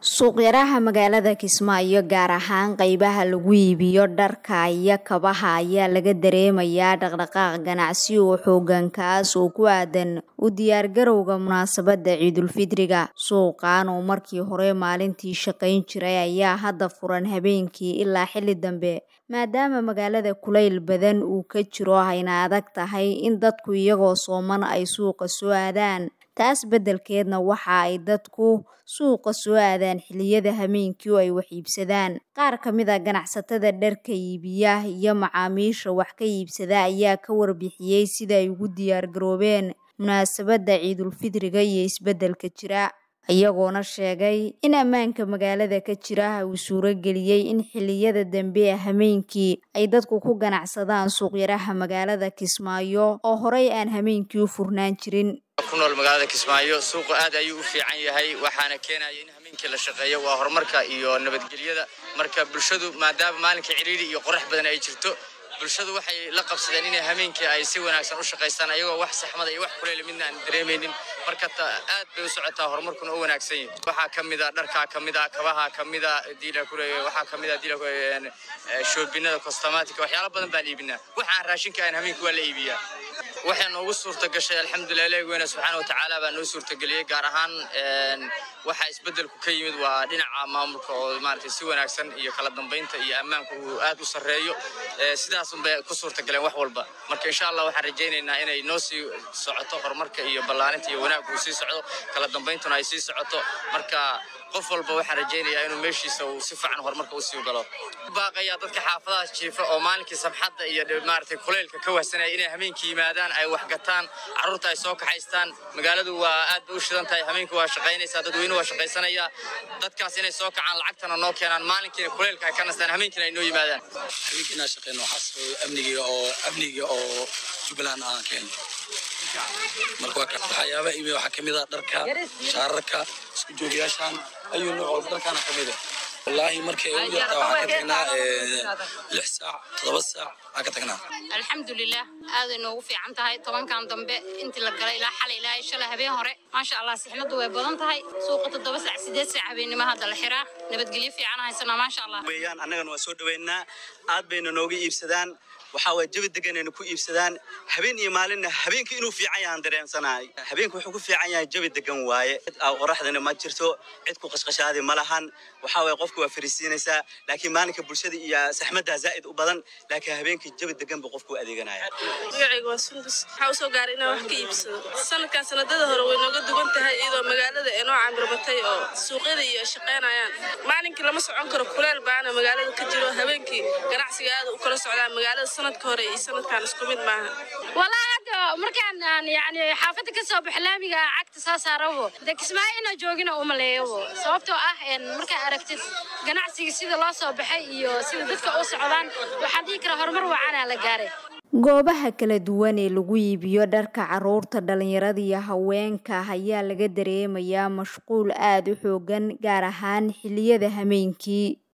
Suuqyaraha magaalada Kismaayo gaar ahaan qaybaha lagu iibiyo dharka iyo kabaha ayaa laga dareemayaa dhaqdhaqaaq ganacsi oo xooggan kaas oo ku aadan u diyaargarowga munaasabadda Ciidulfidriga. Suuqan oo markii hore maalintii shaqayn jiray ayaa hadda furan habeenkii ilaa xilli dambe maadaama magaalada kulayl badan uu ka jiro ayna adag tahay in dadku iyagoo sooman ay suuqa soo aadaan. Taas beddelkeedna waxa ay dadku suuqa soo aadaan xilliyada habeenkii oo ay wax iibsadaan. Qaar ka mid ah ganacsatada dharka iibiya iyo macaamiisha wax ka iibsada ayaa ka warbixiyay sida ay ugu diyaar garoobeen munaasabadda Ciidulfidriga iyo isbeddelka jira. Iyagoona sheegay in ammaanka magaalada ka jira uu suuro geliyay in xilliyada dambe ee habeenkii ay dadku ku ganacsadaan suuqyaraha magaalada Kismaayo oo horey aan habeenkii u furnaan jirin. ku nool magaalada Kismaayo suuqa aad ayuu u fiican yahay waxaana keenaya in habeenkii la shaqeeyo waa horumarka iyo nabadgelyada marka bulshadu maadaama maalinka ciriiri iyo qorax badan ay jirto bulshadu waxay la qabsadeen inay habeenkii ay si wanaagsan u shaqaystaan ayagoo wax saxmada iyo wax kuleyl midna aan dareemaynin marka aad bay u socotaa horumarkuna u wanaagsan yahay waxaa ka mid ah dharkaa ka mid ah kabaha ka mid ah diila kule waxaa ka mid ah diila shoobinada cosmatic waxyaalo badan baan iibinaa waxaan raashinka aan habeenkii waa la iibiyaa waxay noogu suurta gashay alxamdulilah ilahi weyne subxaana watacaala baa noo suurtageliyey gaar ahaan waxaa isbeddelku ka yimid waa dhinaca maamulka oo maaragtay si wanaagsan iyo kala dambeynta iyo ammaanku uu aad u sarreeyo sidaas unbay ku suurtagaleen wax walba marka insha allah waxaan rajaynaynaa inay noo sii socoto horumarka iyo ballaarinta iyo wanaagku uu sii socdo kala dambayntuna ay sii socoto marka qof walba waxaan rajaynayaa inuu meeshiisa uu si fiican horumarka u sii galo baaqayaa dadka xaafadahaas jiifa oo maalinkii samxadda iyo maaragtay kuleylka ka wahsanaya inay habeenkii yimaadaan ay wax gataan carruurta ay soo kaxaystaan magaaladu waa aad bay u shidan tahay habeenkii waa shaqaynaysaa dadweyne waa shaqaysanaya dadkaas inay soo kacaan lacagtana noo keenaan maalinkiina kuleylka ay ka nastaan habeenkiina ay noo yimaadaan habeenkii inaan shaqeyno waxaas amniga oo amniga oo jubbaland aan keeno marka waxyaaba imi waxaa kamid ah dharka shaararka isku joogayaashan ayuu nooc walba dharkaana kamid ah wallaahi markay ugu yartaa waxaan ka tagnaa lix saac toddoba saac aan ka tagnaa alxamdulilah aaday noogu fiican tahay tobankan dambe intii la galay ilaa xalay ilaa shalay habeen hore maasha allah sixnadu way badan tahay suuqa toddoba saac sideed saac habeennimo hadda la xiraa nabadgelyo fiican haysanaa maasha allah weeyaan annagana waa soo dhaweynaa aad bayna nooga iibsadaan waxaa waye jawi deganayna ku iibsadaan habeen iyo maalinna habeenka inuu fiican yahaan dareensanahay habeenka wuxuu ku fiican yahay jawi degan waaye qoraxdana ma jirto cid ku qashqashaadi ma lahan waxaa waye qofka waa fariisiinaysaa laakiin maalinka bulshada iyo saxmaddaa zaa'id u badan laakiin habeenkii jawi degan buu qofku adeeganaya magacayga waa sundus waxaa usoo gaaray inaan wax ka iibsado sanadkan sanadada hore way nooga duwan tahay iyadoo magaalada ee noo camirbatay oo suuqyada iyo shaqaynayaan maalinkii lama socon karo kuleel baana magaalada ka jiro habeenkii ganacsiga aad u kala socdaa magaalada sanadka hore iyo sanadkan isku mid maaha walaa hadda markaan aan yani xaafadda ka soo baxo laamiga cagta saa saarabo de kismaayo inaa joogina umaleeyabo sababtoo ah markaa aragtid ganacsiga sida loo soo baxay iyo sida dadka u socdaan waxaan dhihi karaa horumar wacanaa la gaaray goobaha kala duwan ee lagu iibiyo dharka carruurta dhalinyarada iyo haweenka ayaa laga dareemayaa mashquul aad u xooggan gaar ahaan xilliyada habeenkii